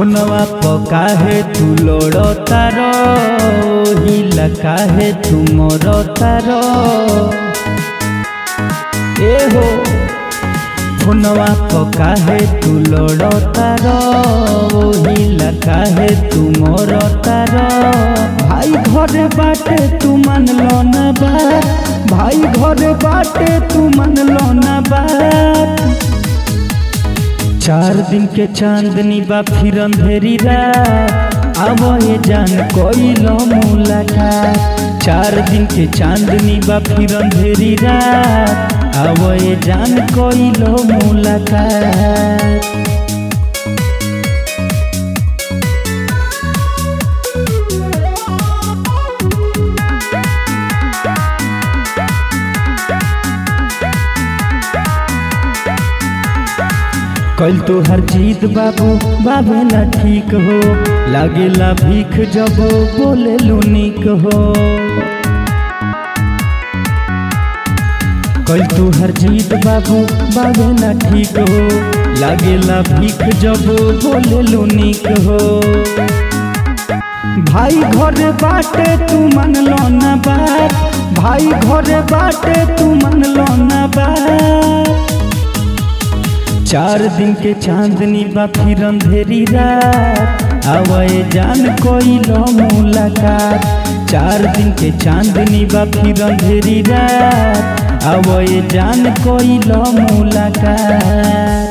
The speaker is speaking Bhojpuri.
फोनवा प काहे तू लोड़ तारो हिला काहे तू मोर तारो ए हो फोनवा प काहे तू लोड़ तारो हिला काहे तू मोर तारो भाई घरे बाटे तू मन लो ना बात भाई घरे बाटे तू मन लो ना बात चार दिन के चांदनी बा फिर अंधेरी रात अब ये जान कोई लो मुलाकात चार दिन के चांदनी बा फिर अंधेरी रात अब ये जान कोई लो मुलाकात कल तो हर जीत बाबू बाबे ना ठीक हो लागेला भीख जब बोले लुनिक हो कल तो हर जीत बाबू बाबे ना ठीक हो लागेला भीख जब बोले लुनिक हो भाई घरे बाटे तू मन लो ना बात भाई घरे बाटे तू मन लो ना बात चार दिन के चांदनी बा फिर अंधेरी रात आवे जान कोई लो मुलाकात चार दिन के चांदनी बा फिर अंधेरी रात आवे जान कोई लो मुलाकात